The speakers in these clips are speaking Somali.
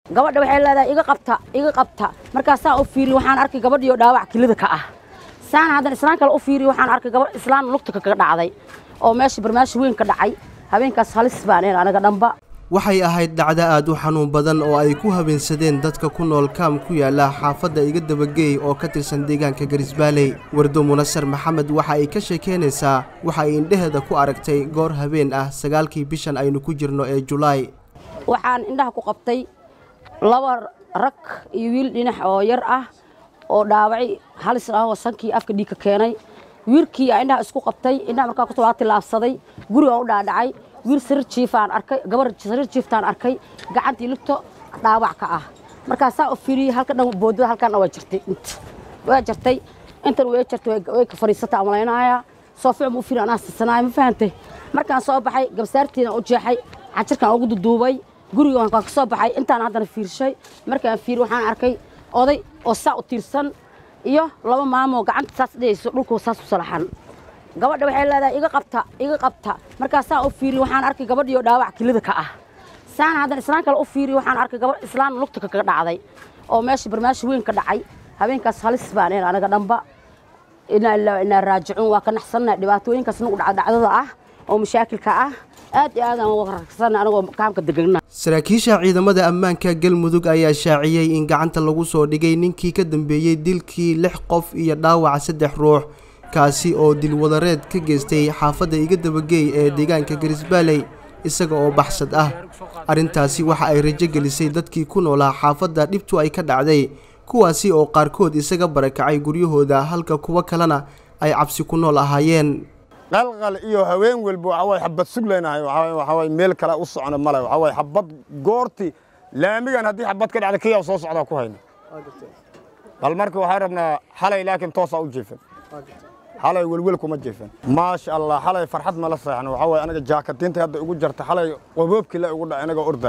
gabadha waxay leedahay iga qabta iga qabta markaasaan u fiiriy waxaan arkay gabadhiyo dhaawac kilida ka ah saan haddan islaan kale u fiiriy waxaan arkay gabadh islaan lugta kaga dhacday oo meesha barmaashi weyn ka dhacay habeenkaas halis baan een anaga dhanba waxay ahayd dhacdo aad u xanuun badan oo ay ku habeensadeen dadka ku nool kaam ku yaala xaafadda iga dabageey oo ka tirsan deegaanka garisbaaley wardo munasar maxamed waxa ay ka sheekeynaysaa waxa ay indheheeda ku aragtay goor habeen ah sagaalkii bishan aynu ku jirno ee julaay waxaan indhaha ku qabtay laba rag iyo wiil dhinac oo yar ah oo dhaawacay halis ah oo sankii afka dhiig ka keenay wiilkii aa indhaha isku qabtay indhaha markaa kusoo tilaabsaday gurigaan u dhaadhacay wiil sariir jiifaan arkay gabar sariir jiiftaan arkay gacantii lugto dhaawac ka ah markaasaa u fiiriyey halka dhan boodada halkan waa jirtay inta waa jirtay intan way jirtay way ka fadhiisata amalaynaya soo ficum u fiiri anaa sisanaayo ma fahantay markaan soo baxay gabsaartiina u jeexay xajirkaan ugu duduubay guriga waan ka soo baxay intaan haddana fiirshay markaan fiiri waxaan arkay oday oo saa u tiirsan iyo laba maamoo gacanta saas dhigayso dhulku saas u salaxan gabadha waxay leedahay iga qabta iga qabta markaasaan u fiiriy waxaan arkay gabadhiyo dhaawac kilida ka ah saan haddan islaan kale u fiiriy waxaan arkay gabadh islaan lugta kaga dhacday oo meesha barmaashi weyn ka dhacay habeenkaas halis baan een anaga dhanba inaa ilaa inaa raajicuun waa ka naxsannahay dhibaatooyinkaas nagu dhaca dhacdada ah oo mashaakilka ah aad iyo aad aan uga ragsannahay anagoo kaamka degagna saraakiisha ciidamada ammaanka galmudug ayaa shaaciyey in gacanta lagu soo dhigay ninkii ka dambeeyey dilkii lix qof iyo dhaawaca saddex ruux kaasi oo dilwadareed ka geystay xaafadda iga dabageey ee deegaanka garisbaaley isaga oo baxsad ah arrintaasi waxa ay rajo gelisay dadkii ku noolaa xaafadda dhibtu ay ka dhacday kuwaasi oo qaarkood isaga barakacay guryahooda halka kuwo kalena ay cabsi ku nool ahaayeen qalqal iyo haween walba waxa way xabad sugleynahay waxa way meel kale u socno male waxa way xabad goorti laamigan haddii xabad ka dhacda kiyaa soo socdaa ku hayna bal marka waxaan rabnaa xalay laakiin toosaa u jeefan xalay welwel kuma jeefan maasha allah xalay farxad mala seexan waxa way anaga jaakadiinta hadda ugu jarta xalay qaboobkii la ugu dhac anaga orda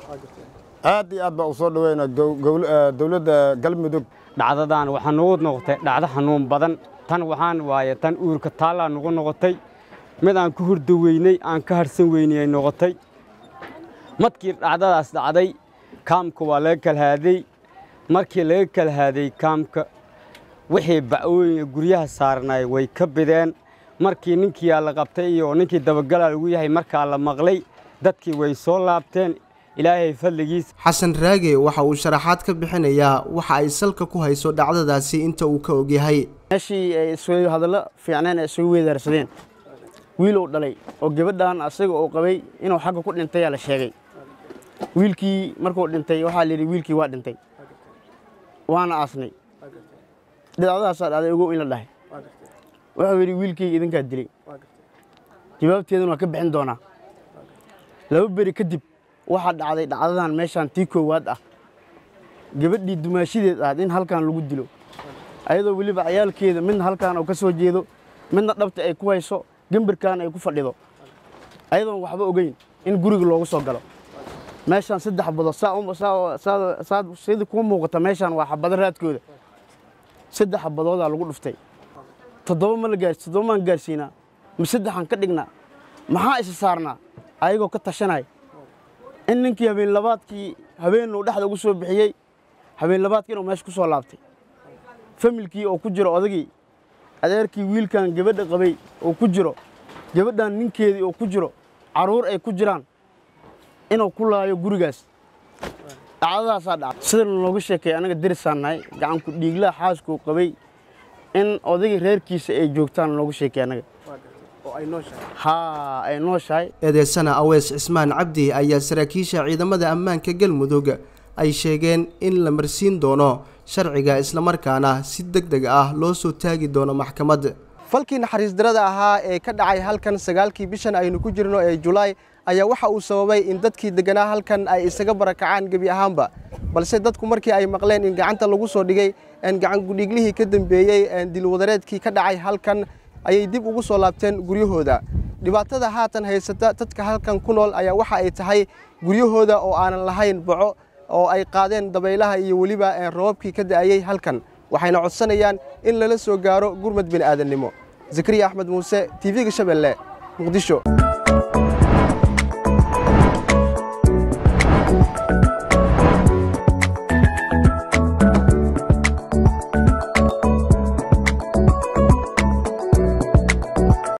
aad iyo aad baa u soo dhaweynaa dowladda galmudug dhacdadan waxaa nagu noqotay dhacdo xanuun badan tan waxaan waaye tan uurka taallaa nagu noqotay mid aan ku hurdo weynay aan ka harsan weynay ay noqotay markii dhacdadaas dhacday kaamka waa laga kalhaaday markii laga kalhaaday kaamka wixii bacwooyin guryaha saarnay way ka bideen markii ninkiiaa la qabtay iyo ninkii dabagalaa lagu yahay markaa la maqlay dadkii way soo laabteen ilaahay fadligiis xasan raage waxa uu sharaxaad ka bixinayaa waxa ay salka ku hayso dhacdadaasi inta uu ka ogyahay meeshii ay isugu hadallo fiicneen ay isugu weedaarsadeen wiilow dhalay oo gabadhan asaga uu qabay inuu xagga ku dhintayaa la sheegay wiilkii markuu dhintay waxaa layidhi wiilkii waa dhintay waana aasnay dhidacdadaasaa dhacday ogow in la dhahay wuxuu yidhi wiilkayga idinkaa dilay jawaabteeduna waa ka bixin doonaa laba beri kadib waxaa dhacday dhacdadan meeshaan tii koowaad ah gabadhii dumaashideed ahayd in halkan lagu dilo ayadoo weliba cayaalkeeda midna halkaan uu ka soo jeedo midna dhabta ay ku hayso gambirkan ay ku fadhido ayadoon waxba ogeyn in guriga loogu soo galo meeshaan saddex badood saad sidii kuu muuqata meeshaan waa xabado raadkooda saddex xabadoodaa lagu dhuftay toddoba ma la gaars toddoba maan gaarsiinaa ma saddexaan ka dhignaa maxaa isa saarnaa ayagoo ka tashanaya in ninkii habeen labaadkii habeenuu dhexda ugu soo bixiyey habeen labaadkii inuu meesha ku soo laabtay familkii oo ku jiro odagii adeerkii wiilkan gabadha qabay oo ku jiro gabadhan ninkeedii oo ku jiro carruur ay ku jiraan inuu ku laayo gurigaas dhacdadaasaa dhacday sida looga sheekeey anaga derisaan nahay gacanku dhiiglaha xaaskuu qabay in odagii reerkiisa ay joogtaan looga sheekey anaga haa ay nooshahay eedeysana awees cismaan cabdi ayaa saraakiisha ciidamada ammaanka galmudug ay sheegeen in la marsiin doono sharciga islamarkaana si deg deg ah loo soo taagi doono maxkamad falkii naxariis darada ahaa ee ka dhacay halkan sagaalkii bishan aynu ku jirno ee julaay ayaa waxa uu sababay in dadkii deganaa halkan ay isaga barakacaan gebi ahaanba balse dadku markii ay maqleen in gacanta lagu soo dhigay gacan gudhiiglihii ka dambeeyey dilwadareedkii ka dhacay halkan ayay dib ugu soo laabteen guryahooda dhibaatada haatan haysata dadka halkan ku nool ayaa waxa ay tahay guryahooda oo aanan lahayn boco oo ay qaadeen dabaylaha iyo weliba roobabkii ka da'ayey halkan waxayna codsanayaan in lala soo gaaro gurmad bini'aadannimo zakariya axmed muuse tv-ga shabeelle muqdisho